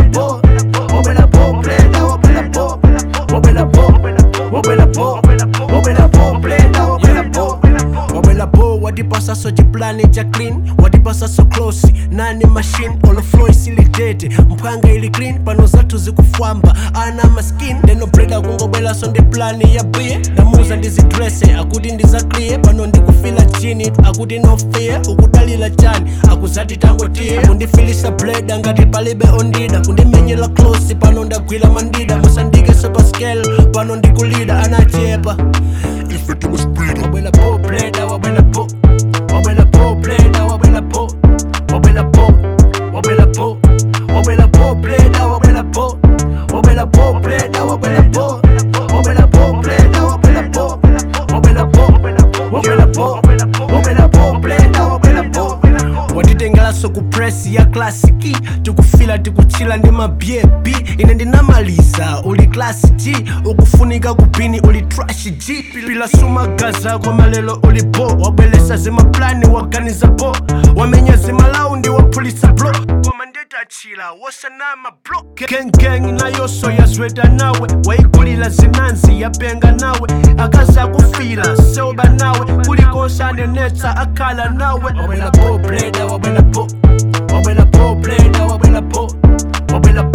po wabwela po bleda wabwela po wabwela po wabwela po wabwela po bleda wabwela po wabwela po watipasa so chiplani cha clean watipasa so close nani machine olo flow isilitete mphanga ili clean pano zathu zikufwamba ana maskin ndeno breda kungobwela so ndi plani ya bie ndamuza ndizidrese akuti ndizakliye pano ndikufila chini akuti no fear ukudalila chani akuzati tangotiye kundifilisa bleda ngati palibe ondida kundimenyela close pano ndagwira mandida musandike sopa scale pano ndikulida anachepa ife tikuspeeda wabwela po bleda wabwela po wabwela po bleda wabwela po wabwela po wabwela po wabwela po bleda wabwela po wabwela po bleda wabwela po wabwela po bleda wabwela po wabwela po wabwela po wabwela po bleda wabwela po watitengelaso ku press ya klasiki tikufila tikuchila ndi mabyebi ine ndinamaliza uli klasi g ukufunika kupini uli trash g pila sumagaza kwa malelo uli bo wabwelesa zimaplani waganiza bo wamenya zimalaundi waphulisa blo koma ndetachila wosanama blo gengeng nayoso yazweta nawe waikulila zinanzi yapenga nawe akaza kufila seoba nawe kulikonse anenetsa akhala nawe wabwela po bleda wabwela po wabwela po bleda wabwela po wabwela